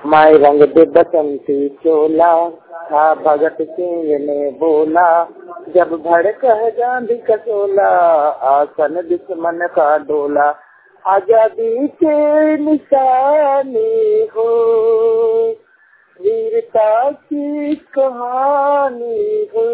माई रंग दे बसंती चोला था भगत सिंह ने बोला जब भड़क है गांधी का चोला आसन दुश्मन का डोला आजादी के निशानी हो वीरता की कहानी हो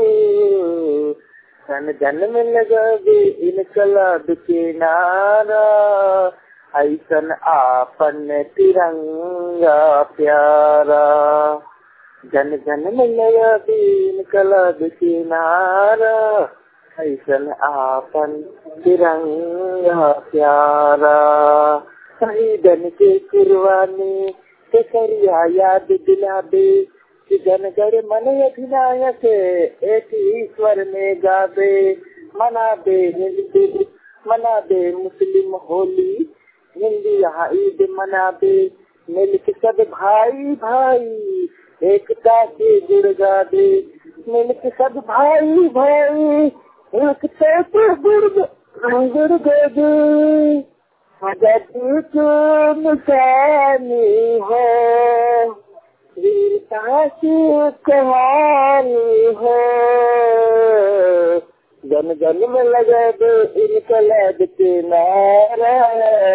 सन जन में लगा दे इनकलाब के नारा ऐसन आपन तिरंगा प्यारा जन जन में लगा दे इनकलाब के नारा ऐसन आपन तिरंगा प्यारा शहीदन के कुर्बानी के करिया याद दिलाबे कि जन गण मन अधिनायक एक ईश्वर में गावे मना दे हिंदी मना दे मुस्लिम होली हिंदी यहाँ ईद मना दे मिल के सब भाई भाई एकता के जुड़ गा दे मिल के सब भाई भाई एकता के जुड़ जुड़ गा दे आजादी के निशानी है वीरता की कहानी है जन जन में लगा दो इनकलाब के नारा